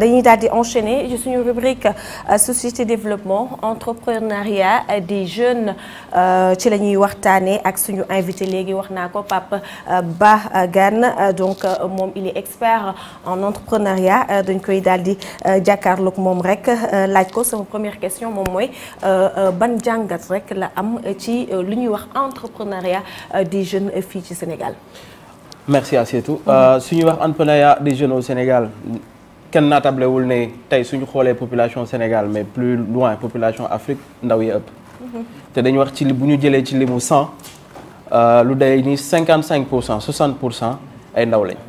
dañuy daal di enchaîner ci suñu rubrique société développement entrepreneuriat des jeunes ci la ñuy waxtaanee ak suñu invité léegi wax naa ko Pape Ba Gane donc moom il est expert en entrepreneuriat dañ koy daal di jàkkaarloog moom rek laaj ko sama première question moom mooy ban jàngat rek la am ci lu ñuy wax entrepreneuriat des jeunes fii ci Sénégal. merci Asietou su ñuy wax entrepreneuriat des jeunes au Sénégal. kenn naatablewul ne tey suñu xoolee population Sénégal mais plus loin population Afrique ndaw yi ëpp. te dañu wax ci li bu ñu jëlee ci limu 100 lu day ni 55 pour cent 60 pour cent ay ndaw lañ.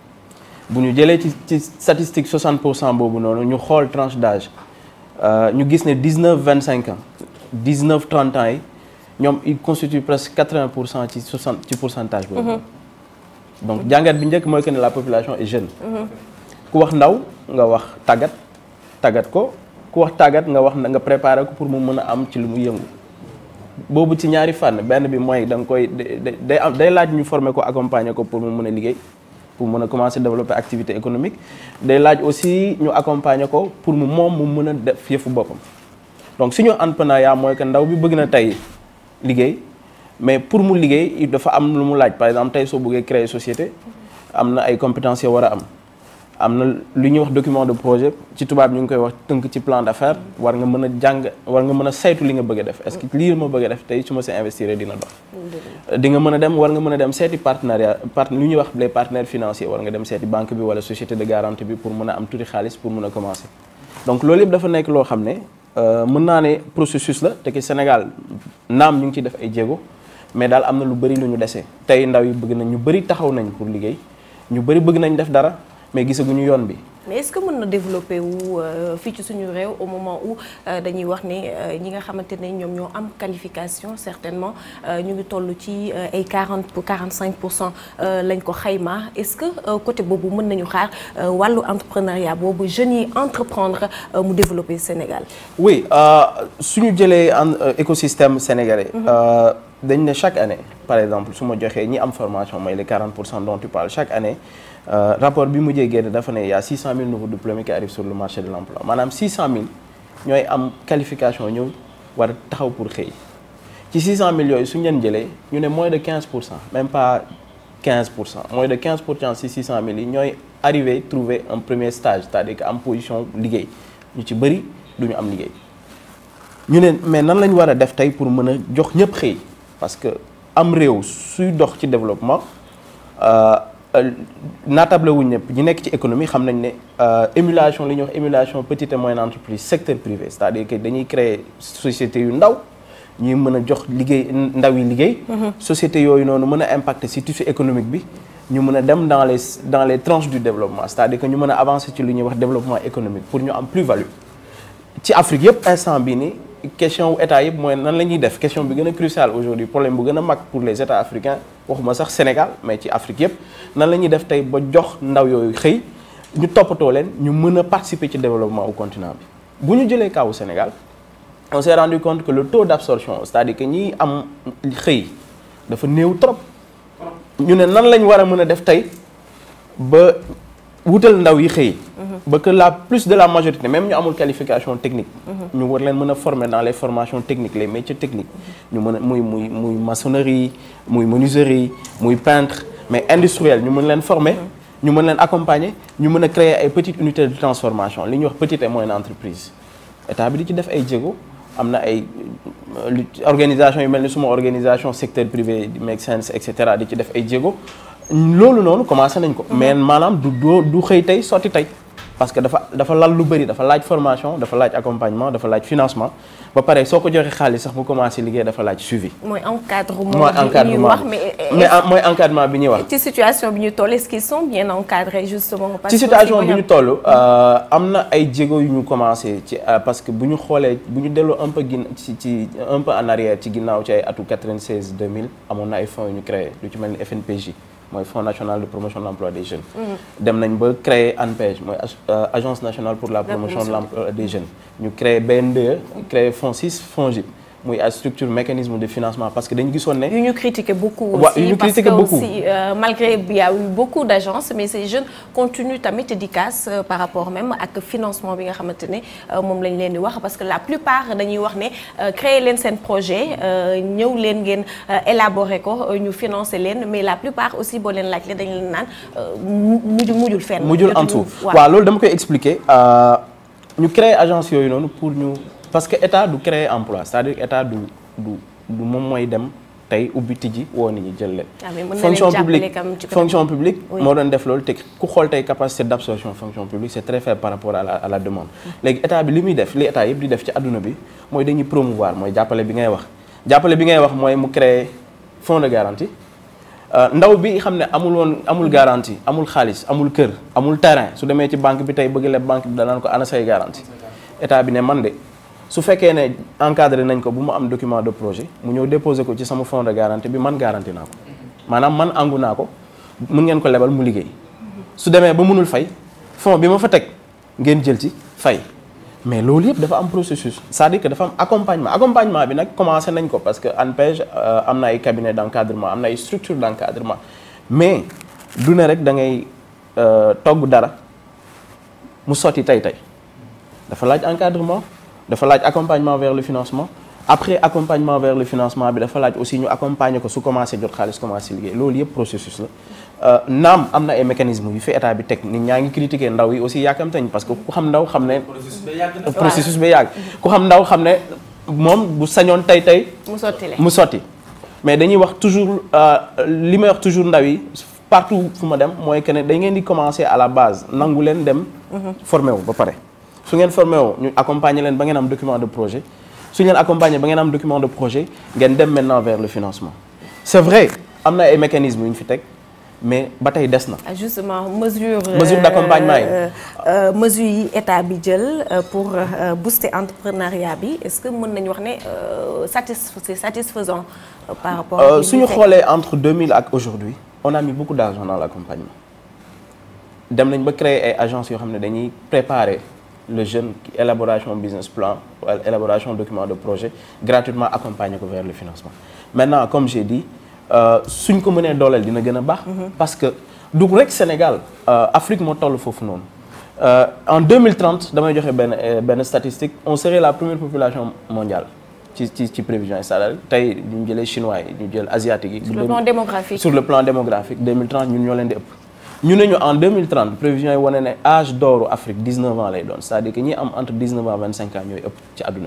bu ñu jëlee ci ci statistique 60 pour cent boobu noonu ñu xool tranche d'âge ñu gis ne 19 25 ans 19 30 ans yi ñoom il constitue presque 80 pour cent ci 60 ci pourcentage boobu. donc jàngat bi njëkk mooy que ne la population est jeune. ku wax ndaw nga wax tàggat tàggat ko ku wax tàggat nga wax nga préparer ko pour mu mën a am ci lu mu yëngu boobu ci ñaari fànn benn bi mooy da nga koy day am day laaj ñu former ko accompagner ko pour mu mën a liggéey pour mën a commencer développer activité économique day laaj aussi ñu accompagner ko pour mu moom mu mën a def yëfu boppam donc suñu entrepreneuriat mooy que ndaw bi bëgg na tey liggéey mais pour mu liggéey dafa am lu mu laaj par exemple tey soo bëggee créer société am na ay compétences yoo war a am am na lu ñuy wax document de projet ci tubaab ñu ngi koy wax tënk ci plan d'affaires war nga mën a jàng war nga mën a saytu li nga bëgg a def est-ce que lii ma bëgg a def tey su ma see investir dina dox di nga mën a dem war nga mën a dem seeti partenariat part lu ñuy wax les partenaires financiers war nga dem seeti banque bi wala société de garantie bi pour mën a am tuuti xaalis pour mën a commencer donc loolu yëpp dafa nekk loo xam ne mën naa ne processus la te ki Sénégal naam ñu ngi ciy def ay jéego mais daal am na lu bëri lu ñu dese tey ndaw yi bëgg nañ ñu bëri taxaw nañ pour liggéey ñu bëri bëgg nañ def dara mais gisaguñu yoon bi. mais est-ce que mën na développer wu fii ci suñu réew au moment où dañuy wax ne ñi nga xamante ne ñoom ñoo am qualification certainement ñu ngi toll ci ay 40 pour 45 pour cent lañ ko xayma est-ce que côté boobu mën nañu xaar wàllu entrepreneuriat boobu jeunes yi entreprendre mu développer Sénégal. oui suñu jëlee en écosystème sénégalais. dañ ne chaque année par exemple su ma joxee ñi am formation mooy les 40 pour cent dont tu parles chaque année. Euh, rapport bi mujjee génn dafa ne y a 600 000 nouveaux diplômés qui arrivent sur le marché de l'emploi maanaam 600 000 ñooy am qualification ñëw war a taxaw pour xëy ci 600 000 yooyu suñu leen jëlee ñu ne moins de 15 pour cent même pas 15 pour cent moins de 15 pour cent ci 600 000 yi ñooy arrivé trouver un premier stage c'est-à-dire que am position liggéey ñu ci bëri du ñu am liggéey ñu ne mais nan la ñu war a def tey pour mën a jox ñëpp xëy parce que am réew suy dox ci développement. Euh, naatable wuñ ñëpp ñi nekk ci économie xam nañ ne émulation li ñuy wax émulation petite et moyenne entreprise secteur privé c'est-à-dire que dañuy créer société yu ndaw ñuy mën a jox liggéey ndaw yi liggéey. société yooyu noonu mën a impacter ci tissu économique bi ñu mën a dem dans les dans les tranches du développement c'est-à-dire que ñu mën a avancer ci lu ñuy wax développement économique pour ñu am plus-value ci Afrique yëpp instant bii nii. question wu état yëpp mooy nan la ñuy def question bi gën a cruciale aujourd'hui problème bu gën a mag pour les états africains waxuma sax Sénégal mais ci Afrique yëpp nan la ñuy def tey ba jox ndaw yooyu xëy ñu toppatoo leen ñu mën a participer ci développement au continent bi bu ñu jëlee kawu Sénégal on s'est rendu compte que le taux d'absorption c'est-à-dire que ñi am xëy dafa néew trop ñu ne nan lañ war a mën a def tey ba wutal ndaw yi xëy ba que la plus de la majorité même ñu amul qualification technique ñu war leen mën a former dans les formations techniques les métiers techniques ñu mën a muy muy muy maçonnerie muy menuiserie muy peintre mais industriel ñu mën leen former ñu mën leen accompagner ñu mën a créer ay petites unités de transformation li ñuy wax petite et moyenne entreprise état bi di ci def ay jéego am na ay organisation yu mel ni suma organisation secteur privé make sense et cetera di ci def ay jéego loolu noonu commencé nañ ko mais maanaam du doo du xëy tey sotti tey parce que dafa dafa lal lu bëri dafa laaj formation dafa laaj accompagnement dafa laaj financement ba pare soo ko joxe xaalis sax mu commencé liggéey dafa laaj suivi. mooy encadrement mooy bi ñuy encadrement wax bi mais mais mooy encadrement bi ñuy wax. ci situation bi ñu toll est-ce qu'ils sont bien encadrés justement. parce ci que situation aussi bi mooy ñu toll am na ay jéego yu ñu commencé ci parce que bu ñu xoolee bu ñu delloo un peu gin ci ci un peu en arrière ci ginnaaw ci ay atu 96 2000 amoon na ay fonds yu ñu créé lu ci mel ni FNPJ mooy Fonds national de promotion de l'emploi des jeunes. dem nañ ba créer ANPEJ mooy ag- agence nationale pour la promotion de l'emploi des jeunes. ñu créé BNDE créé FONSIS FONGIP muy ay structure mécanisme de financement parce que dañu gisoon ne. yu ñu critiqué beaucoup Ouais, aussi yu ñu parce critiqué que beaucoup. aussi euh, malgré il y a eu beaucoup d'agences mais ces jeunes continuent tamit di casse euh, par rapport même ak financement bi nga xamante ne euh, moom lañ leen di wax parce que la plupart dañuy wax ne euh, créer leen seen projet euh, ñëw leen ngeen euh, élaborer ko euh, ñu financer leen mais la plupart aussi boo leen laaj leen dañ leen naan euh, mu- mujj mujjul fenn. mujjul en jotuñu- tout waaw. waaw loolu dama koy expliquer euh, ñu créer agence yooyu noonu pour ñu parce que état du créer emploi c'est-à-dire que état du du du moom mooy dem tey ubbi tijji woo nit ñi jël leen. Ah, mais mën na leen fonction jàppale publique quand même ci côté fonction publique Oui. moo doon def loolu te ku xool tey capacité d'absorption fonction publique c'est très faible par rapport à la à la demande. léegi état bi li muy def li état yëpp di def ci adduna bi mooy dañuy promouvoir mooy jàppale bi ngay wax jàppale bi ngay wax mooy mu créer fonds de garantie. Euh, ndaw bi xam ne amul woon amul garantie amul xaalis amul kër amul terrain su demee ci banque bi tey bëgg leb banque bi danaan ko ana say garantie état bi ne man de su fekkee ne encadré nañ ko bu mu am document de projet mu ñëw déposer ko ci sama fonds de garantie bi man garantie naa ko maanaam man angu naa ko mun ngeen ko lebal mu liggéey su demee ba mënul fay fonds bi ma fa teg ngeen jël ci fay mais loolu yëpp dafa am processus c'est-à-dire que dafa am accompagnement accompagnement bi nag commencé nañ ko parce que ANPEJ euh, am na ay cabinet d'encadrement am na ay structure d'encadrement mais du ne rek da ngay euh, togg dara mu sotti tey tey dafa laaj encadrement dafa laaj accompagnement vers le financement après accompagnement vers le financement bi dafa laaj aussi ñu accompagner ko su commencé jot xaalis commencé liggéey loolu yëpp processus la Euh, naam am na ay mécanismes yu fi état bi teg nit ñaa ngi critiquer ndaw yi aussi yàkkamtañ parce que ku xam ndaw xam ne processus bi yàgg ku xam ndaw xam ne moom bu sañoon tey tey mu sotti leen. mu sotti mais dañuy wax toujours euh, li may wax toujours ndaw yi partout fu ma dem mooy que ne dañ ngeen di commencer à la base nangu leen dem formé wu ba pare su ngeen formé wu ñu accompagner leen ba ngeen am document de projet su ñu leen accompagner ba ngeen am document de projet ngeen dem maintenant vers le financement c'est vrai am na ay mécanismes yu ñu fi teg mais ba tey des na Ah, justement mesure Mesure d'accompagnement yi. euh, euh, mesure yi état bi jël euh, pour euh, booster entrepreneuriat bi est-ce que mën nañu wax ne euh, satisf c'est satisfaisant euh, par rapport ak Euh, li suñu ñu fekk? xoolee entre 2000 ak aujourd'hui on a mis beaucoup d'argent dans l'accompagnement dem nañ ba créer ay agences yoo xam ne dañuy préparer le jeune qui élaboration business plan wala élaboration document de projet gratuitement accompagner ko vers le financement maintenant comme j'ai dit euh, suñ ko mënee dooleel dina gën a baax parce que du rek Sénégal euh, Afrique moo toll foofu noonu Euh, en 2030 damay joxe benn euh, benn statistique on serait la première population mondiale ci ci ci prévision yi c'est-à-dire tey ñu jëlee chinois yi ñu jël asiatique yi. sur le plan démographique sur le plan démographique 2030 ñun ñoo leen di ëpp. ñu ne ñu en 2030 prévision yi wane ne âge d'or Afrique 19 ans lay doon c'est-à-dire que ñi am entre 19 ans 25 ans ñooy ëpp ci àdduna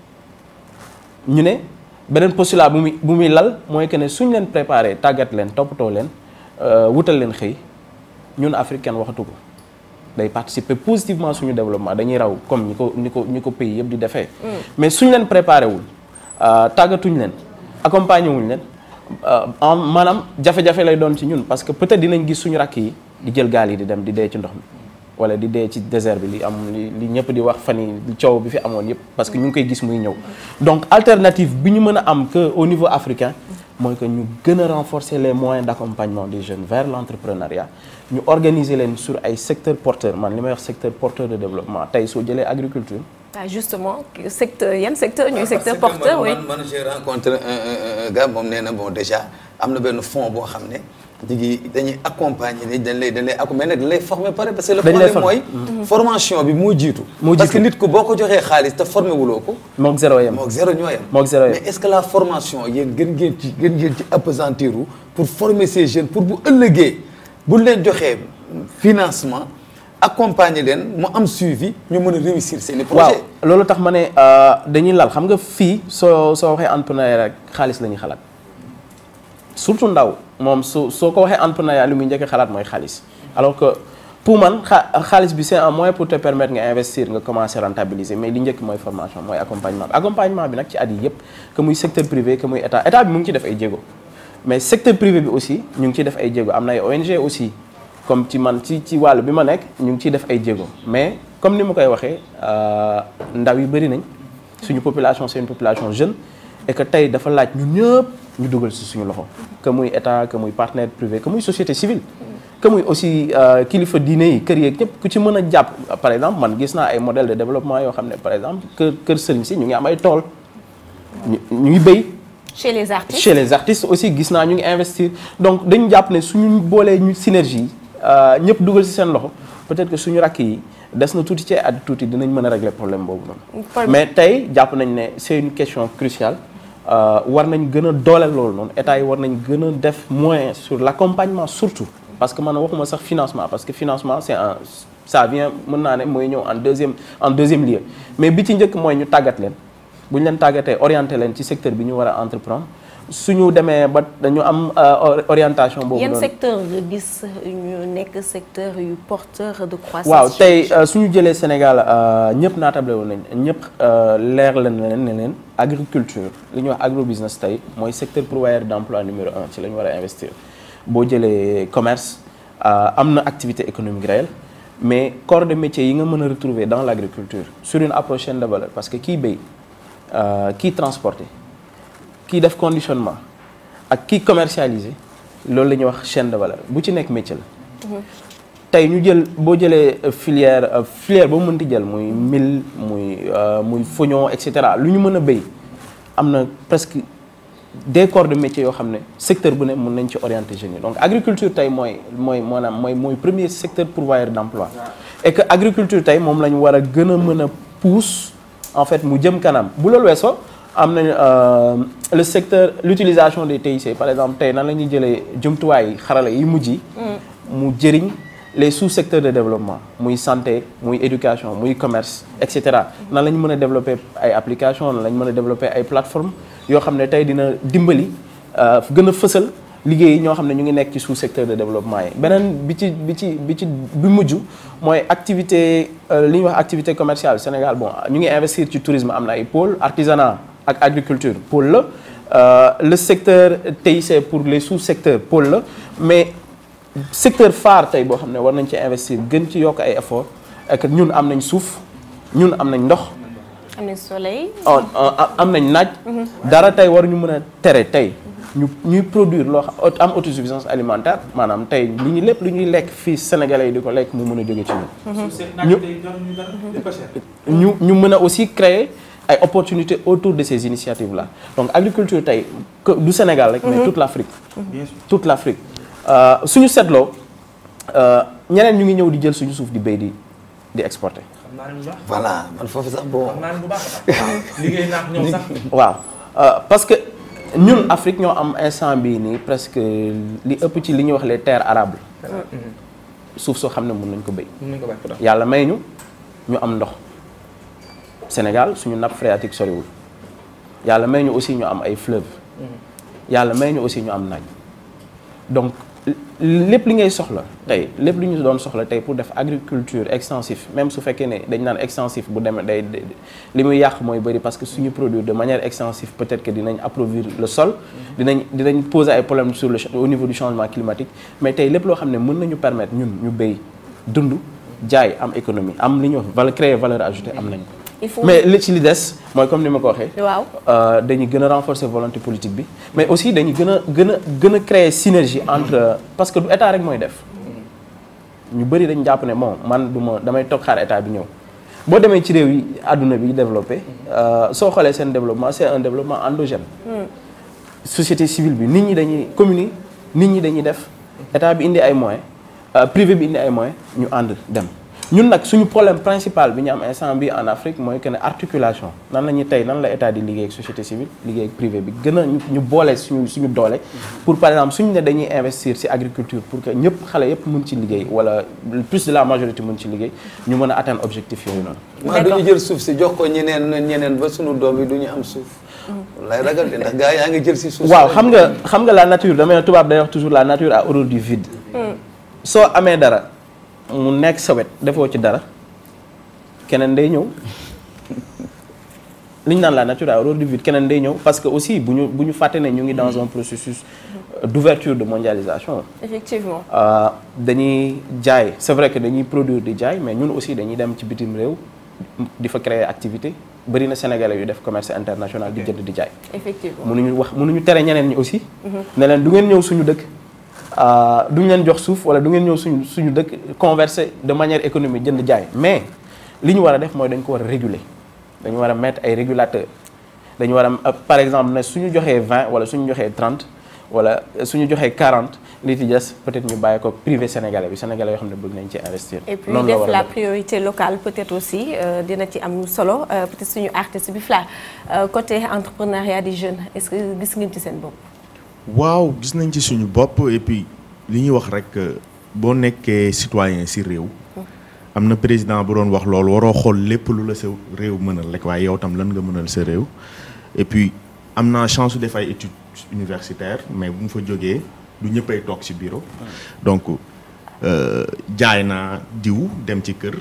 bi. ñu ne beneen postulat bu muy bu muy lal mooy que ne suñ leen préparé tàggat leen toppatoo leen euh, wutal leen xëy ñun Afrique kenn waxatu ko. day participer positivement suñu développement dañuy raw comme ñi ko ñi ko ñi ko pays yëpp di defee. mais suñ leen préparé wul tàggatuñ leen accompagner wuñ leen en maanaam jafe-jafe lay doon ci ñun parce que peut-être dinañ gis suñu rakk yi di jël gaal yi di dem di dee ci ndox mi. wala di dee ci désert bi li am li li ñëpp di wax fan yi coow bi fi amoon yëpp parce que ñu ngi koy gis muy ñëw donc alternative bi ñu mën a am que au niveau africain mooy que ñu gën a renforcer les moyens d'accompagnement des jeunes vers l'entrepreneuriat ñu organiser leen sur ay secteurs porteurs man li may wax secteur porteur de développement tey soo jëlee agriculture ah justement secteur yan secteur ñooy secteur porteur oui man man j'ai rencontré un un gars moom nee na bon déjà am na benn fonds boo xam ne jigi dañuy accompagner ni dañ lay dañ lay accompagner dañ lay former pare parce que le Dañ lay problème mooy formation bi moo jiitu Moo parce que jiitu. nit ku boo ko joxee xaalis te formé wuloo ko mook zéro yem mook zéro ñoo yem Mook zéro yem. mais est-ce que la formation yéen gën ngeen ci gën ngeen ci appesantir pour former ces jeunes pour bu ëllëgee bu leen joxee financement accompagner leen mu am suivi ñu mën a réussir seen i waaw projet loolu tax ma ne euh, dañuy lal xam nga fii soo soo waxee entrepreneuriat rek xaalis la ñuy xalaat surtout ndaw moom su soo ko waxee entrepreneuriat li muy njëkk a xalaat mooy xaalis alors que pour man xa xaalis bi c'est un moyen pour te permettre nga investir nga commencer rentabiliser mais li njëkk mooy formation mooy accompagnement bi accompagnement bi nag ci at yi yëpp que muy secteur privé que muy état état bi mu ngi ci def ay jéego mais secteur privé bi aussi ñu ngi ciy def ay jéego am na ay ONG aussi comme ci man ci ci wàllu bi ma nekk ñu ngi ciy def ay jéego mais comme ni ma koy waxee euh, ndaw yi bëri nañ suñu population c'est une population jeune et que tey dafa laaj ñun ñëpp ñu dugal ci suñu loxo que muy état que muy partenaire privé que muy société civile que muy aussi euh, kilifa diine yi kër yeeg ñëpp ku ci mën a jàpp par exemple man gis naa ay modèle de développement yoo xam ne par exemple kër kër sëriñ si ñu ngi am ay tool ñu ñu ngi béy. chez les artistes chez les artistes aussi gis naa ñu ngi investir donc dañu jàpp ne suñu boolee ñu synergie ñëpp dugal ci seen loxo peut-être que suñu rakk yi des na tuuti ci at tuuti dinañ mën a régler problème boobu noonu. mais tey jàpp nañ ne c'est une question cruciale war nañ gën a dooleel loolu noonu état yi war nañ gën a def moyen sur l'accompagnement surtout parce que man waxuma sax financement parce que financement c'est un ça vient mën naa ne mooy ñëw en deuxième en deuxième lieu mais bi ci njëkk mooy ñu tàggat leen. bu ñu leen tàggatee orienté leen ci secteur bi ñu war a entreprendre suñu demee ba dañu am orientation boobu yan noonu secteur nga gis ñu nekk secteur yu porteur de croissance waaw tey suñu jëlee Sénégal ñëpp naatable woon nañ ñëpp leer leen leen ne leen agriculture li ñuy wax agrobusiness tey mooy secteur pourvoyeur d'emploi numéro un ci la ñu war a investir boo jëlee commerce am na activité économique réelle mais corps de métier yi nga mën a retrouver dans l'agriculture sur une approche chaîne de valeur parce que kii béy kii transporter kii def conditionnement ak kii commercialiser loolu la ñuy wax chaîne de valeur bu ci nekk métier la. tey ñu jël boo jëlee filière filière boo mënti jël muy mil muy muy foignon et cetera lu ñu mën a béy am na presque des corps de métier yoo xam ne secteur bu ne mën nañ ci orienter jeunes yi donc agriculture tey mooy mooy maanaam mooy mooy premier secteur pourvoyeur d'emploi et que agriculture tey moom la ñu war a gën a mën a pousse. en fait mu jëm kanam bu loolu weesoo am nañ le secteur l'utilisation des TIC par exemple tey nan la ñuy jëlee jumtuwaay xarala yi mujj yi mu jëriñ les sous-secteurs de développement muy santé muy éducation muy commerce et cetera nan la ñu mën a développer ay applications nan la ñu mën a développer ay plateformes yoo xam ne tey dina dimbali gën a fësal liggéey ñoo xam ne ñu ngi nekk ci sous-secteur de développement yi beneen bi ci bi ci bi ci bi mujj mooy activité li ñuy wax activité commerciale Sénégal bon ñu ngi investir ci tourisme am na ay pôle artisanat ak agriculture pôle la le secteur TIC pour les sous-secteurs pôle la mais secteur phare tey boo xam ne war nañ ci investir gën ci yokk ay efforts et que ñun am nañ suuf ñun am nañ ndox am nañ soleil am nañ naaj dara tey war ñu mën a tere tey ñu ñuy produire loo xam am autosuffisance alimentaire maanaam tey li ñu lépp lu ñuy lekk fii sénégalais yi di ko lekk mu mën a jóge ci ñun ñu ñu mën a aussi créer ay opportunités autour de ces initiatives là donc agriculture tey du Sénégal rek mais toute l'Afrique toute l'Afrique suñu seetloo ñeneen ñu ngi ñëw di jël suñu suuf di béy di di exporter voilà man foofu sax bon xam naa ne bu baax a baax liggéey naa ak ñoom sax waaw parce que ñun Afrique ñoo am instant bii nii presque li ëpp ci li ñuy wax les terres arables suuf soo xam ne mën nañ ko béy mën nañu ko bàyyi ko yàlla may ñu ñu am ndox Sénégal suñu nappe phréatique soriwul yàlla may ñu aussi ñu am ay fleuves yàlla may ñu aussi ñu am naaj donc lépp li ngay soxla tey lépp li ñu doon soxla tey pour def agriculture extensif même su fekkee ne dañ naan extensif bu demee day li muy yàq mooy bëri parce que suñu produire de manière extensive peut-être que dinañ appauvrir le sol dinañ dinañ poser ay problèmes sur le au niveau du changement climatique mais tey lépp loo xam ne mën nañu permettre ñun ñu béy dund jaay am économie am li ñuy wax valeur créer valeur ajoutée am nañ il faut mais li ci li des mooy comme ni ma ko waxee waaw dañuy gën a renforcer volonté politique bi mais aussi dañuy gën a gën a gën a créer synergie entre parce que du état rek mooy def ñu bëri dañ jàpp ne bon man du ma damay toog xaar état bi ñëw boo demee ci réew yi àdduna bi développé soo xoolee seen développement c'est un développement endogène société civile bi nit ñi dañuy communes nit ñi dañuy def état bi indi ay moyens privé bi indi ay moyens ñu ànd dem ñun nag suñu problème principal bi ñu am instant bi en Afrique mooy que ne articulation nan la ñuy tey nan la état di liggéey ak société civile liggéey ak privé bi gën a ñu boole suñu suñu doole pour par exemple suñu ne dañuy investir ci agriculture pour que ñëpp xale yëpp mën ci liggéey wala plus de la majorité mën ci liggéey ñu mën a atteindre objectif yooyu noonu maa duñu jël suuf si jox ko ñeneen ñeneen ba suñu doom yi duñu am suuf lay ragal de ndax gars yaa ngi jël si suuf waaw xam nga xam nga la nature damay tubaab day wax toujours la nature a horreur du vide soo amee dara mu nekk sa wet defoo ci dara keneen day ñëw li ñu naan la nature a horreur du vide keneen day ñëw parce que aussi bu ñu bu ñu fàtte ne ñu ngi dans un processus d'ouverture de mondialisation effectivement dañuy jaay c'est vrai que dañuy produire di jaay mais ñun aussi dañuy dem ci bitim réew di fa créer activité bari na sénégalais yu def commerce international di jënd di jaay effectivement mënuñu wax mënuñu tere ñeneen ñi aussi ne leen du ngeen ñëw suñu dëkk duñ leen jox suuf wala du ngeen ñëw suñu suñu dëkk converser de manière économique jënd jaay mais li ñu war a def mooy dañ ko war a réguler dañu war a mettre ay régulateurs dañu war a par exemple ne suñu joxee 20 wala suñu joxee 30 wala suñu joxee 40 li ci des peut-être ñu bàyyi ko privé sénégalais bi sénégalais yoo xam ne bëgg nañ ci investir. et puis noonu la def war a la def. priorité locale peut-être aussi euh, dina ci am solo euh, peut-être suñu artiste bi Fla euh, côté entrepreneuriat des jeunes est-ce que gis ngeen ci seen bopp. waaw gis nañ ci suñu bopp et puis li ñuy wax rek euh, boo nekkee citoyen ci réew am na président bu doon wax loolu waroo xool lépp lu la sa réew mënal rek waaye yow tam lan nga mënal sa réew et puis am naa chance su def ay études universitaires mais bu mu fa jógee du ñëppay toog ci bureau donc euh, jaay naa diw dem ci kër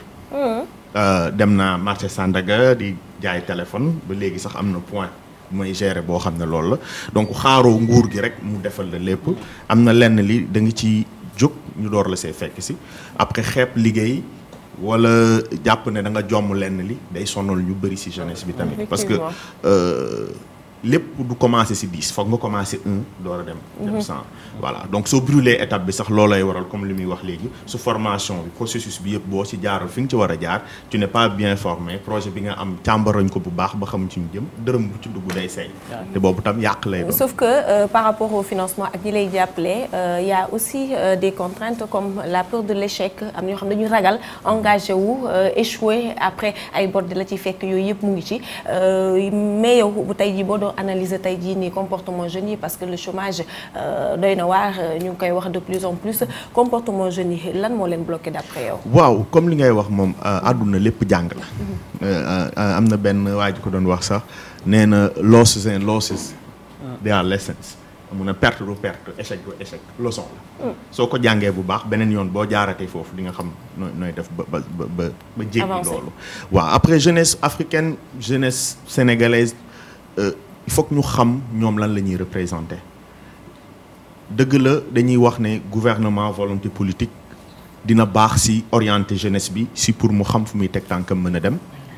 Euh, dem naa marché Sandaga di jaay téléphone ba léegi sax am na point bu may gérer boo xam ne loolu la donc xaaroo nguur gi rek mu defal la lépp am na lenn li da nga ci jóg ñu door la see fekk si après xeeb liggéey wala jàpp ne da nga jomm lenn li day sonal ñu bëri si jeunesse bi tamit parce que Effectivement. euh, lépp du commencer ci dix foog nga commencer un door a dem dem cent voilà donc soo brûler étape bi sax loolay waral comme li muy wax léegi su formation bi processus bi yëpp boo ci jaaral fi nga ci war a jaar tu n'es pas bien formé projet bi nga am càmbarañ ko bu baax ba xam ci ñu jëm dërëm bu ci dugg day seey te boobu tam yàq lay doon Sauf que euh, par rapport au financement ak ñi lay jàppale euh, y a aussi euh, des contraintes comme la peur de l'échec am na ñoo xam ne dañu ragal engagé wu euh, échouer après ay bor di la ci fekk yooyu yëpp mu ngi ci Euh, mais yow bu tey jii boo doon analyser tey jii nii comportement jeunes yi parce que le chômage euh, doy na waar euh, ñu ngi koy wax de plus en plus comportement jeunes yi lan moo leen bloqué d'après yow. waaw comme li ngay wax moom euh, àdduna lépp jàng la Euh, euh, am na benn waa ji ko doon wax sax nee na losses and losses they are lessons mun a perte du perte échec du échec leçon la soo ko jàngee bu baax beneen yoon boo jaaratee foofu di nga xam nooy nooy def ba ba ba ba ba jéggi Avancer. loolu waaw après jeunesse africaine jeunesse sénégalaise euh, il faut que ñu xam ñoom lan la ñuy représenter dëgg la dañuy wax ne gouvernement volonté politique dina baax ci orienter jeunesse bi ci pour mu xam fu muy teg tànkam mën a dem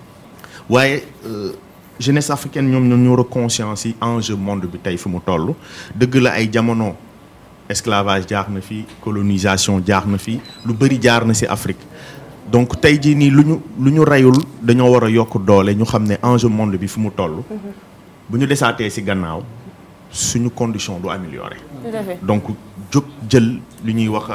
waaye euh, jeunesse africaine ñoom ñoo ñoo conscience ci enjeu monde bi tey fi mu toll dëgg la ay jamono esclavage jaar na fi colonisation jaar na fi lu bëri jaar na ci Afrique donc tey jii nii lu ñu lu ñu reyul dañoo war a yokk doole ñu xam ne enjeu monde bi fi mu toll bu ñu desaatee ci gannaaw suñu condition du améliorer Tout à fait. donc jóg jël li ñuy wax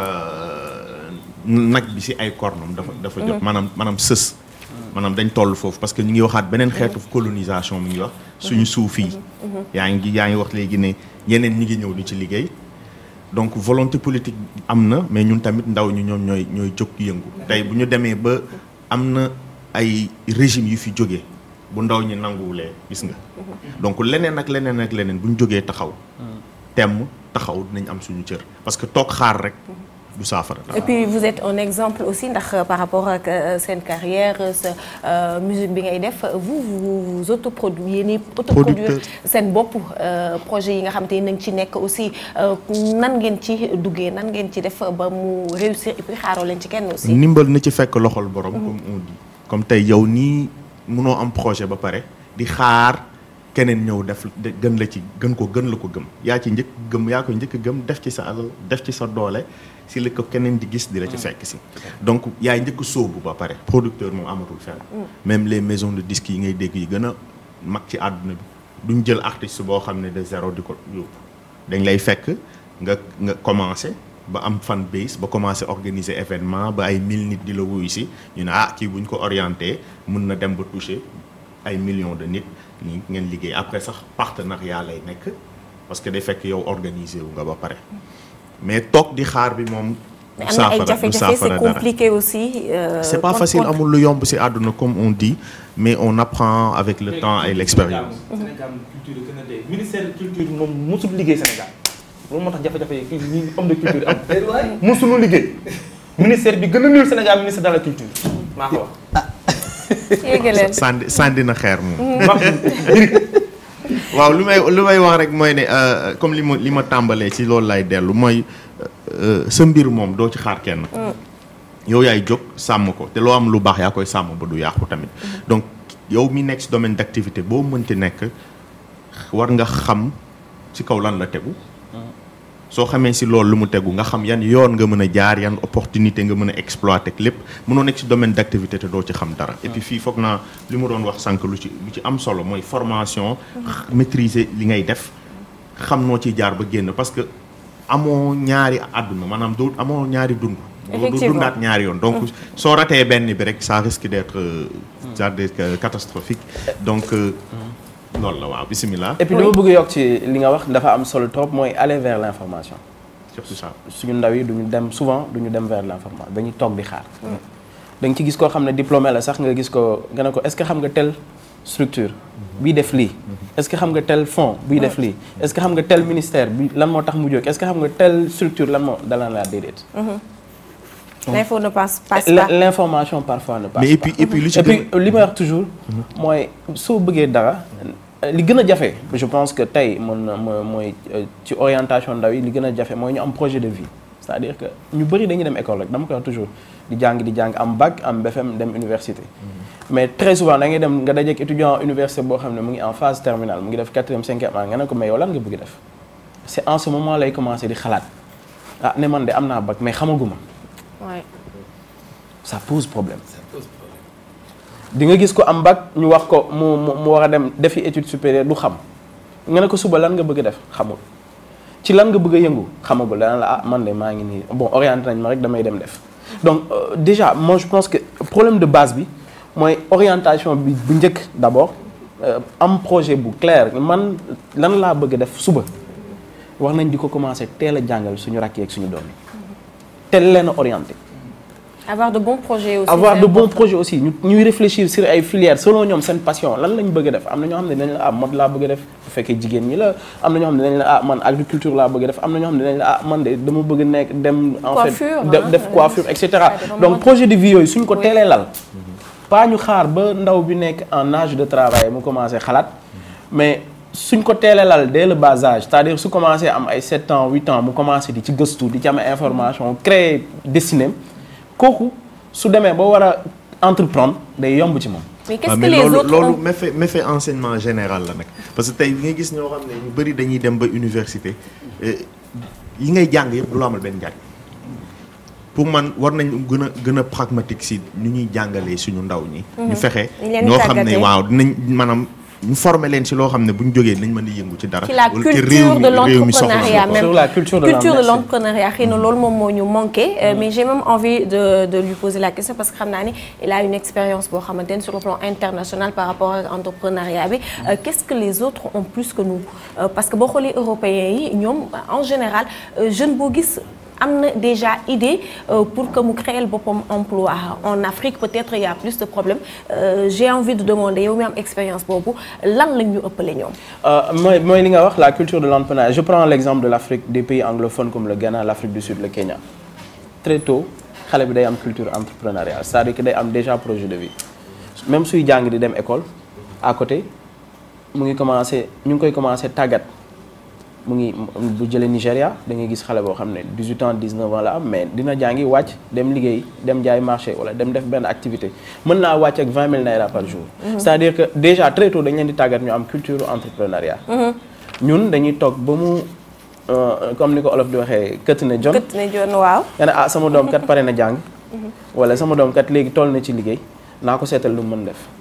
euh, nag bi ci ay cornam dafa dafa jot maanaam maanaam sës maanaam dañ toll foofu parce que ñu ngi waxaat beneen xeetu colonisation mi ngi wax suñu suuf yi yaa ngi yaa ngi wax léegi ne yeneen ñi ngi ñëw di ci liggéey donc volonté politique am na mais ñun tamit ndaw ñi ñoom ñooy ñooy jóg yëngu tey bu ñu demee ba am na ay régime yu fi jógee bu ndaw ñi nanguwulee gis nga donc leneen ak leneen ak leneen bu ñu jógee taxaw temm taxaw dinañ am suñu cër parce que toog xaar rek du saafara Et puis vous êtes un exemple aussi ndax euh, par rapport ak euh, seen carrière euh, sa euh, musique bi ngay def vous vous vous autoproduire yéen autoproduire Producteur. seen bopp euh, projet yi nga xam te ne ngi ci nekk aussi euh, nan ngeen ci duggee nan ngeen ci def ba mu réussir et puis xaaroo leen ci kenn aussi. ndimbal na ci fekk loxol borom comme on dit comme tey yow nii mënoo am projet ba pare di xaar keneen ñëw def de- gën la ci gën ko gën la ko gëm yaa ci njëkk gëm yaa ko njëkk gëm def ci sa alal def ci sa doole si li ko keneen di gis di la ci fekk si donc yaay njëkk sóobu ba pare producteur moom amatul fenn même les maisons de disques yi ngay dégg yi gën a mag ci àdduna bi duñ jël artiste boo xam ne de zéro di ko yóbbu dañ lay fekk nga nga commencé ba am fan base ba commencé organiser événement ba ay mille nit di la wuyu si ñu ne ah kii bu ñu ko orienté mun na dem ba toucher ay millions de nit ñi ngeen liggéey après sax partenariat lay nekk parce que day fekk yow organiser wu nga ba pare mais toog di xaar bi moom. mais du am na ay saafara du jafe-jafe saafara c'est dara. compliqué aussi. euh, c'est pas contre- facile contre- amul lu yomb ci àdduna comme on dit mais on apprend avec le temps et l'expérience. Sénégal moom culture gën a dee ministère de culture moom mosul liggéey Sénégal loolu moo tax jafe-jafe yi kii ñi homme de culture am mosuñu liggéey ministère bi gën a nul Sénégal ministère de la culture maa ko wax. yéege leen. sànni sànni na xeer moom. maa waaw lu may lu may wax rek mooy ne euh, comme li ma li ma tàmbalee ci loolu lay dellu mooy euh, sa mbir moom doo ci xaar kenn. yow yaay jóg sàmm ko te loo am lu baax yaa koy sàmm ba du yàqu tamit. donc yow mi nekk ci domaine d'activité boo mënti nekk war nga xam ci kaw lan la tegu. soo xamee si loolu lu mu tegu nga xam yan yoon nga mën a jaar yan opportunité nga mën a exploiter lépp mënoo nekk si domaine d'activité te doo ci xam dara et puis fii foog naa li mu doon wax sànq lu ci lu ci am solo mooy formation maîtriser li ngay def xam noo ciy jaar ba génn parce que amoo ñaari àdduna maanaam doo amoo ñaari dund doo Effectivement. dundaat ñaari yoon donc soo ratee benn bi rek ça risque d'être euh, ça d'être euh, catastrophique donc euh, loolu la waaw bismillah et puis li ma bëgg yokk ci li nga wax dafa am solo trop mooy aller vers l'information surtout ça suñu ndaw yi duñu dem souvent duñu dem vers l'information dañuy toog di xaar da nga ci gis koo xam ne diplômé la sax nga gis ko nga ne ko est-ce que xam nga telle structure bii def lii est-ce que xam nga tel fonds bii def lii est-ce que xam nga tel ministère bi lan moo tax mu jóg est-ce que xam nga telle structure lan moo dalan laa déedéet l'info ne passe passe La- pas. l'information parfois ne passe mais et pas puis et puis lu ci et puis gën li may wax toujours mooy soo bëggee dara li gën a jafe je pense que tey mën na mo- mooy euh, ci orientation ndaw yi li gën a jafe mooy ñu am projet de vie c'est-à-dire que ñu bëri dañuy dem école rek dama koy wax toujours di jàng di jàng am bac am BFM dem université mais très souvent da ngay dem nga dajeek étudiant université boo xam ne mu ngi en phase terminale mu ngi def quatrième cinquième année nga ne ko mais yow lan nga bëgg def c'est en ce moment lay commencer di xalaat ah ne man de am naa bac mais xamaguma Ouais. ça pose problème di nga gis ko am bac ñu wax ko mu mu mu war a dem defi étude supérieure du xam nga ne ko suba lan nga bëgg a def xamul ci lan nga bëgg a yëngu xamagul dana la ah man de maa ngi nii bon orienté nañ ma rek damay dem def donc euh, déjà moi je pense que problème de base bi mooy orientation bi bu njëkk d'abord euh, am projet bu clair man lan laa bëgg a def suba wax nañ di ko commencer teel a jàngal suñu rakk yeeg suñu doom yi teel leen a orienté avoir de bons projets aussi. avoir c'est de bons important. projets aussi ñu ñuy réfléchir sur ay filières selon ñoom seen passion lan lañ bëgg a def am na ñoo xam ne dañ la ah mode laa bëgg a def bu fekkee jigéen ñi la am na ñoo xam ne dañ la ah man agriculture laa bëgg a def am na ñoo xam ne dañ la ah man de dama bëgg a nekk dem en fait Coiffure, de- hein, def euh, coiffure et cetera ça dépend donc vraiment. projet de vie yooyu suñ ko Oui. teelee lal pas ñu xaar ba ndaw bi nekk en âge de travail mu commencé xalaat mais suñ ko teelee lal dès le bas âge c'est-à-dire su commencé am ay 7 ans 8 ans mu commencé di ci gëstu di ci am ay information créer destinée kooku su demee ba war a entreprendre day yomb ci moom mais qu'est-ce waaw que mais les loolu autres loolu ont- méfait méfait enseignement général la nag parce que tey bi nga gis ñoo xam ne ñu bëri dañuy dem ba université eh, yi ngay jàng yëpp du la amal benn njàng pour man war nañ gën a gën a pragmatique si nu ñuy jàngalee suñu ndaw ñi. ñu fexe Ñu leen di ñoo xam ne tàggatee. waaw dinañ maanaam ñu former leen si loo xam ne bu ñu jógee nañ mën a yëngu ci dara. ci la wala te culture réew mi- de réew mi soxla l'entrepreneuriat ko. même Sur la culture de culture de l'en- l'entrepreneuriat xëy na loolu moom moo ñu manqué euh, mais j'ai même envie de de lui poser la question parce que xam naa ni il a une expérience boo xamante ni sur le plan international par rapport ak entrepreneuriat bi Euh, qu'est-ce que les autres ont plus que nous Euh, parce que boo xoolee européens yi ñoom en général euh, jeune boo gis am na déjà idée euh, pour que mu créer boppam emploi en Afrique peut-être il y a plus de problèmes Euh, j'ai envie de demander yow mi am expérience boobu lan lañ ñu ëppale ñoom Euh, mooy mooy li nga wax la culture de l'entrepreneuriat je prends l'exemple de l'Afrique des pays anglophones comme le Ghana l'Afrique du Sud le Kenya très tôt xale bi day am culture entrepreneuriale c'est-à-dire que day am déjà projet de vie même suy jàng di dem école à côté mu ngi commencer ñu ngi koy commencer tàggat mu ngi bu jëlee Nigéria da ngay gis xale boo xam ne 18 ans 19 ans la am mais dina jàngi wàcc dem liggéey dem jaay marché wala dem def benn activité mën naa wàcc ak 20 000 naira par jour. c'est-à-dire que déjà très tôt dañ leen di tàggat ñu am culture entrepreneuriat. ñun dañuy toog ba mu euh, comme ni ko olof di waxee këtt ne jon kët ne joon waaw nga ne ah sama doom kat pare na jàng. wala sama doom kat léegi toll na ci liggéey naa ko seetal lu mu mën def.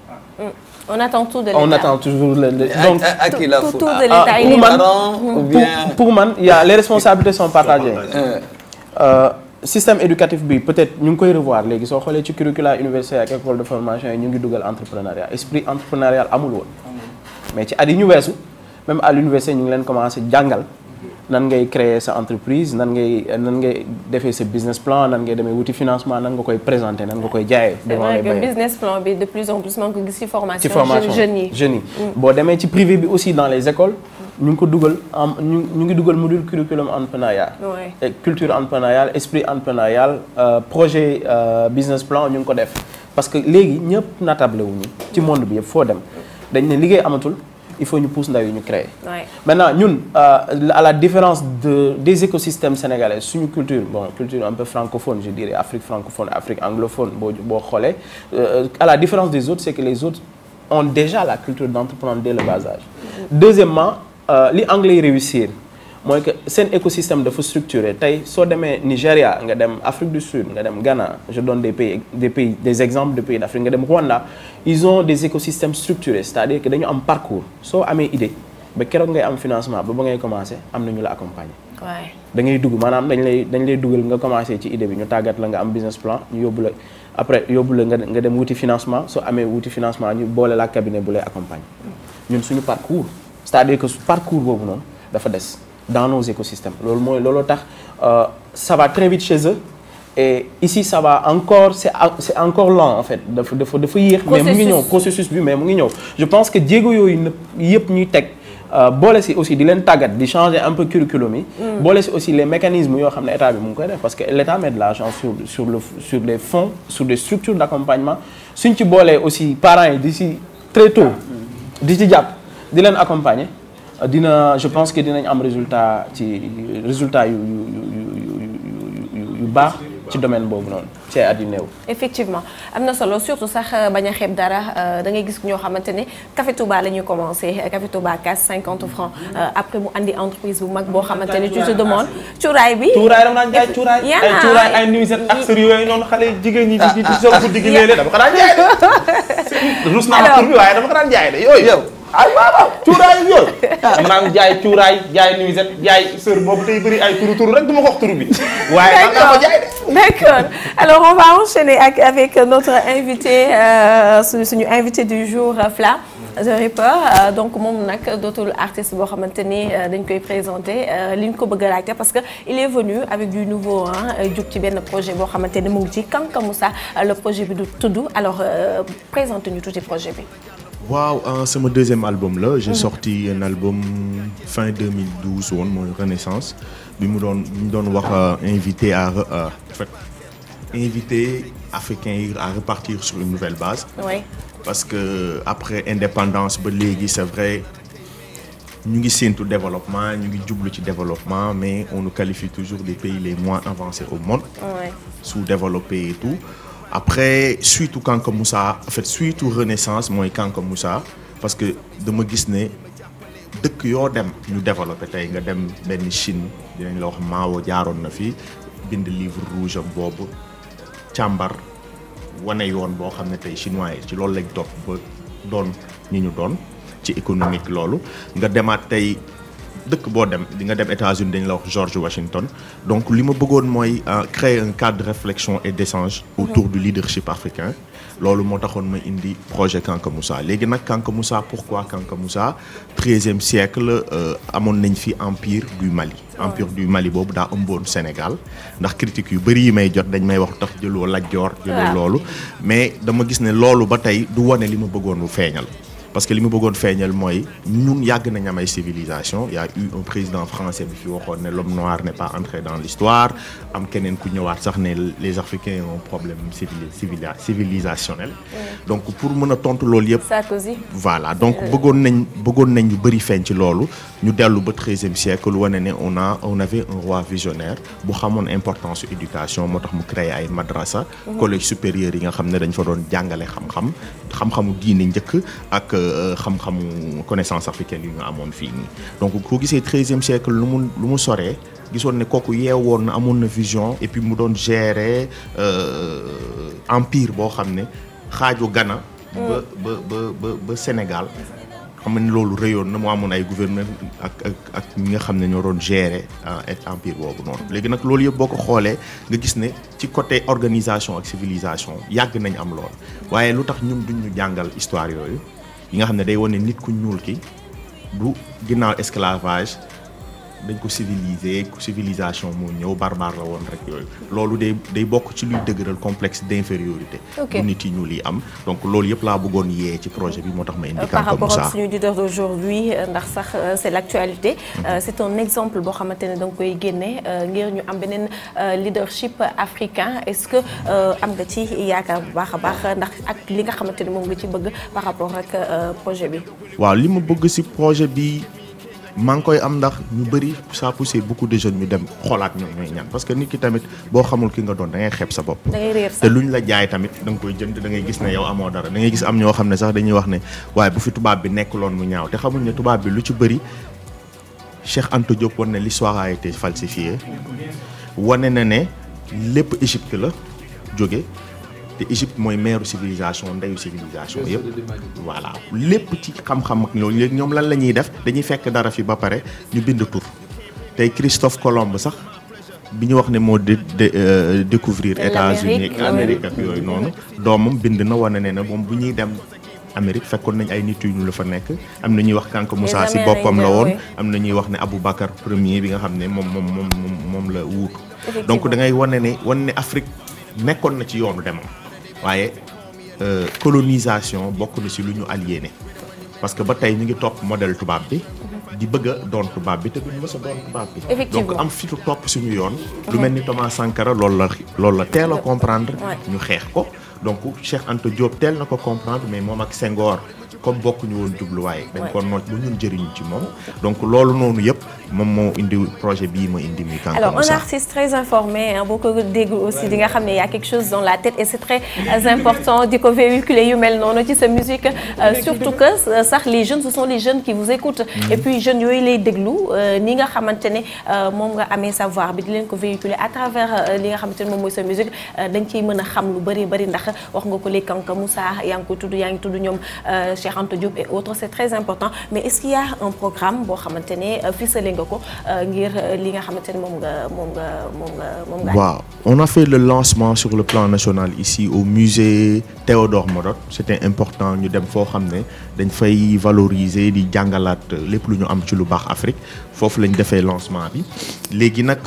on attend tout de l'État on attend toujours le le- donc. à, à qui la tout, faute tout de À- l'État Ah, il est pour man- parents ou pour, bien pour man il y a les responsabilités sont partagées. Euh, Euh, système éducatif bi peut-être ñu ngi koy revoir léegi soo xoolee ci curricula universitaire ak école de formation yi ñu ngi dugal entrepreneuriat esprit entrepreneurial amul woon mais ci at yi ñu weesu même à l'université ñu ngi leen commencé jàngal nan ngay créer sa entreprise nan ngay nan ngay defee sa business plan nan ngay demee wuti financement nan nga koy présenter nan nga koy jaayee c'est devant vrai les que bailleurs. business plan bi de plus en plus man ko gis ci formation ci formation jeunes yi jeunes yi boo demee ci privé bi aussi dans les écoles ñu ngi ko dugal am ñu ñu ngi dugal module curriculum entrepreneuriat Ouais. et culture entrepreneuriale esprit entrepreneurial euh, projet euh, business plan ñu ngi ko def parce que léegi ñëpp natable wuñu ci monde bi yëpp foo dem dañ ne liggéey amatul il faut ñu pousse ndaw yi ñu créer Ouais. maintenant ñun euh, à la différence de des écosystèmes sénégalais suñu culture bon culture un peu francophone je dirais Afrique francophone Afrique anglophone boo boo xoolee euh, à la différence des autres c'est que les autres ont déjà la culture d'entreprendre dès le bas âge deuxièmement euh, li anglais yi réussir mooy que seen écosystème dafa structuré tey soo demee Nigéria nga dem Afrique du Sud nga dem Ghana je donne des pays des pays des exemples de pays d'Afrique nga dem Rwanda ils ont des écosystèmes structurés c'est-à-dire que dañu am parcours soo amee idée ba keroog ngay am financement ba ba ngay commencer am na ñu la accompagner. waaye da ngay dugg maanaam dañ lay dañ lay dugal nga commencé ci idée bi ñu tàggat la nga am business plan ñu yóbbu la après yóbbu la nga nga dem wuti financement soo amee wuti financement ñu boole la cabinet bu lay accompagner ñun suñu parcours c'est-à-dire que su parcours boobu noonu dafa des dans nos écosystèmes loolu mooy looloo tax euh, ça va très vite chez eux et ici ça va encore c'est en- c'est encore lent en fait dafa dafa dafa yéex mais mu ngi ñëw processus bi mais mu ngi ñëw je pense que jéego yooyu nëpp yëpp ñuy teg Euh, boole si aussi di leen tàggat di changer un peu curriculum yi. boole si aussi les mécanismes yoo xam ne état bi mu ngi koy def parce que l'état met de l'argent sur sur le sur les fonds sur des structures d'accompagnement suñ ci boolee aussi parents yi di si très tôt di ci jàpp di leen accompagner euh, dina je pense que dinañ am résultat ci résultat yu yu yu yu yu yu yu baax ci domaine boobu noonu ci ay at yu néew. effectivement am na solo surtout sax euh, bañ a xeeb dara euh, da ngay gis ñoo xamante ne Café Touba la ñuy commencé Café Touba casse 50 francs euh, après mu andi entreprise bu mag boo xamante ne tu te demandes cuuraay bi. cuuraay dama daan jaay cuuraay yaa ay cuuraay ay nuisette ak sër yooyu noonu xale jigéen ñi di di sol guddi gi léeg-léeg dama ko daan jaay de rus naa tur bi waaye dama ko daan jaay de yooyu yow ay waaw waaw cuuraay yooyu dama daan jaay cuuraay jaay nuisette jaay sër boobu tey bëri ay turu turu rek du ma ko wax turu bi waaye daan naa ko jaay de D'accord. Alors on va enchaîner ak avec notre invité euh, suñu suñu invité du jour euh, Fla The Ripper euh, donc moom nag dootul artiste boo xamante ni dañ koy présenter li ñu ko bëgg a laajte parce que il est venu avec du nouveau ah jug ci benn projet boo xamante ni mu ngi ci Kanka Moussa le projet bi du tudd alors euh, présente ñu tuuti projet bi. waaw euh, c'est mon deuxième album là j'ai sorti un album fin 2012 woon mooy Renaissance bi mu doon bi mu doon wax invité à re- euh, en fait invité africains yi à repartir sur une nouvelle base oui parce que après indépendance ba léegi c'est vrai ñu ngi séentu développement ñu ngi jublu ci développement mais on nous qualifie toujours des pays les moins avancés au monde oui sous-développé et tout après surtout Kanka Moussa en fait surtout Renaissance mooy Kanka Moussa parce que dama gis ne dëkk yoo dem ñu développé tey nga dem benn Chine dinañ la wax Mao jaaroon na fi bind livre rouge am boobu càmbar wane yoon boo xam ne tey chinois yi ci loolu lañ topp ba doon ñi ñu doon ci économique loolu nga demaat tey dëkk boo dem di nga dem États-Unis dañ la wax George Washington donc li ma bëggoon mooy euh, créer un cadre de réflexion et d'échange autour du leadership africain loolu moo taxoon ma indi projet Kanka Moussa léegi nag Kanka Moussa pourquoi Kanka Moussa treizième siècle euh, amoon nañ fi empire du Mali empire du Mali boobu daa ëmboon Sénégal ndax critique yu bëri yi may jot dañ may wax tax jëloo Lat Joor jëloo Waaw. loolu mais dama gis ne loolu ba tey du wane li ma bëggoon mu feeñal parce que li ma bëggoon feeñal mooy ñun yàgg nañ am ay civilisation y a eu un président français bi fi waxoon ne l'homme noir n'est pas entré dans l'histoire am keneen ku ñëwaat sax ne les africains ont un problème civili civili civilisationnel donc pour mën a tontu loolu yëpp Sarkozy. voilà donc bëggoon nañ bëggoon nañ ñu bëri feeñ ci loolu ñu dellu ba treizième siècle wane ne on a on avait un roi visionnaire bu xamoon importance su éducation moo tax mu créé ay madrasa collège supérieur yi nga xam ne dañ fa doon jàngale xam-xam xam-xamu diine njëkk ak euh, xam-xamu connaissance africaine yi ñu amoon fii nii donc koo gisee treizième siècle lu mu lu mu soree gisoon ne kooku yeewoon na amoon na vision et puis mu doon gérer euh, empire boo xam ne xaaju Ghana ba ba ba ba ba Sénégal xam nga ne loolu rëyoon na mu amoon ay gouverneur ak ak ak ñi nga xam ne ñoo doon gérer et empire boobu noonu léegi nag loolu yëpp boo ko xoolee nga gis ne ci côté organisation ak civilisation yàgg nañ am lool waaye lu tax ñun duñ ñu jàngal histoire yooyu yi nga xam ne day wane nit ku ñuul ki du ginnaaw esclavage dañ ko civiliser civilisation moo ñëw barbare la woon rek yooyu loolu day day bokk ci luy dëgëral complexe d'infériorité Ok. bu nit yi ñuul yi am donc loolu yëpp laa bëggoon yee ci projet bi moo tax ma indi Euh, par Kanka rapport Moussa ak suñu leader d'aujourd'hui euh, ndax sax euh, c'est l'actualité Euh, c'est un exemple boo xamante ne da nga koy génne euh, ngir ñu am beneen euh, leadership africain est-ce que euh, am nga ci yaakaar bu baax a baax ndax ak li nga xamante ne moom nga ci bëgg par rapport ak euh, projet bi. waaw li ma bëgg ci projet bi maa ngi koy am ndax ñu bëri ça poussé beaucoup de jeunes ñu dem xoolaat ñoom ñooy ñan parce que nit ki tamit boo xamul ki nga doon da ngay xeeb sa bopp. da ngay réer te sax luñ la jaay tamit da nga koy jënd da ngay gis ne yow amoo dara da ngay gis am ñoo xam ne sax dañuy wax ne waaye bu fi tubaab bi nekk loon mu ñaaw te xamuñ ne tubaab bi lu ci bëri Cheikh Anta Diop wane ne l'histoire a été falsifiée wane na ne lépp Égypte la jóge te Égypte mooy meeru civilisation ndeyu civilisation yëpp voilà lépp ci xam-xam ak loolu léegi ñoom lan la ñuy def dañuy fekk dara fi ba pare ñu bind tur tey Christophe Colomb sax bi ñu wax ne moo dé découvrir États-Unis ak Amérique ak yooyu noonu doomam bind na wane ne na moom bu ñuy dem Amérique fekkoon nañ ay nit yu ñu la fa nekk am na ñuy wax Kanka Moussa si boppam la woon am na ñuy wax ne Aboubacar premier bi nga xam ne moom moom moom moom la wuutu donc da ngay wane ne wane ne Afrique nekkoon na ci yoonu demam waaye colonisation bokk na si lu ñu aliéné parce que ba tey ñu ngi topp modèle tubaab bi di bëgg a doon tubaab bi te duñu mës a doon tubaab bi donc am fitu topp suñu yoon lu mel ni Thomas Sankara loolu la loolu la teel a comprendre ñu xeex ko donc Cheikh Anta Diop teel na ko comprendre mais moom ak Senghor comme bokkuñu woon jubluwaay dañ ko noot ba ñun jëriñu ci moom donc loolu noonu yëpp moom moo indi projet bii ma indi muy Kanka alors un Moussa artiste très informé boo ko dégg aussi di nga xam ne y a quelque chose dans la tête et c'est très important di ko véhiculer yu mel noonu ci sa musique surtout que sax les jeunes ce sont les jeunes qui vous écoutent et puis jeunes yooyu lay déglu ni nga xamante ne moom nga amee savoir bi di leen ko véhiculer à travers li nga xamante ne moom mooy sa musique dañ ciy mën a xam lu bëri bëri ndax wax nga ko léegi Kanka Moussa yaa ngi ko tudd yaa ngi tudd ñoom Cheikh Anta Diop et autres c'est très important mais est-ce qu'il y a un programme boo xamante ne ficelé nga ko ngir li nga xamante ne moom nga moom nga moom nga moom nga waaw on a fait le lancement sur le plan national ici au musée Théodore Modot c'était important ñu dem foo xam ne dañ fay valoriser di jàngalaat lépp lu ñu am ci lu baax Afrique foofu lañ defee lancement bi léegi nag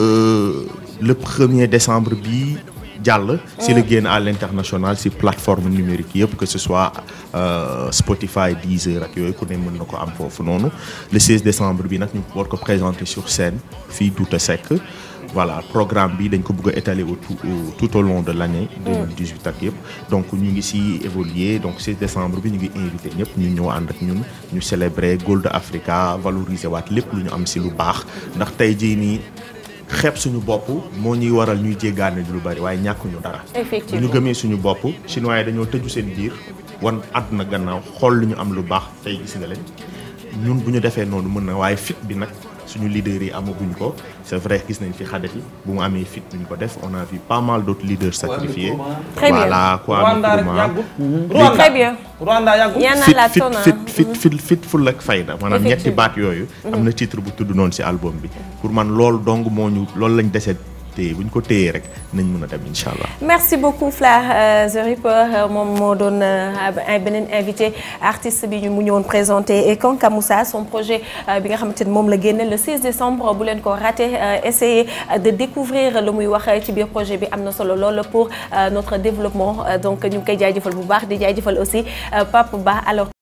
le premier décembre bi jàll si la génn à l'international si plateforme numérique yëpp que ce soit euh, Spotify Deezer ak yooyu ku ne mën na ko am foofu noonu le 16 décembre bi nag ñu war ko présenter sur scène fii Douta Seck voilà programme bi dañ ko bëgg a étaler au tout au- tout au long de l'année 2018 ak yëpp donc ñu ngi si évoluer donc 16 décembre bi ñu ngi invité ñëpp ñu ñëw ànd ak ñun ñu célébrer Gold Africa valoriser waat lépp lu ñu am si lu baax ndax tey jii nii xeeb suñu bopp moo ñuy waral ñuy jéggaane lu bari waaye ñàkkuñu dara bu Effectivement. ñu gëmee suñu bopp chinois yi dañoo tëju seen biir wan àdduna gannaaw xool lu ñu am lu baax tey gis nga leen ñun bu ñu defee noonu mën na waaye fit bi nag suñu leaders yi amaguñ ko c'est vrai gis nañ fi Kadhafi bu mu amee fit duñ ko def on a vu pas mal d'autres leaders sacrifiés Très bien. voilà Kwame Rwanda rek Nkrumah yàggul. Rwanda Très bien. Rwanda yàggul. Y'en a fit la fit tonne, fit hein. fit fit fit ful ak fayda maanaam ñetti Effectivement. baat yooyu am na titre bu tudd noonu ci album bi pour man loolu dong moo ñu loolu lañ dese téye bu ñu ko téyee rek nañ mën a dem incha allah merci beaucoup Fla euh, The Ripper euh, moom moo doon euh, un beneen invité artiste bi ñu mu ñëwoon présenté et Kanka Moussa son projet euh, bi nga xamante ni moom la génne le 6 décembre bu leen ko raté euh, essayez euh, de découvrir lu muy wax ci biir projet bi am na solo lool pour euh, notre développement Euh, donc ñu ngi koy jaajëfal bu baax di jaajëfal aussi euh, Pape Ba alors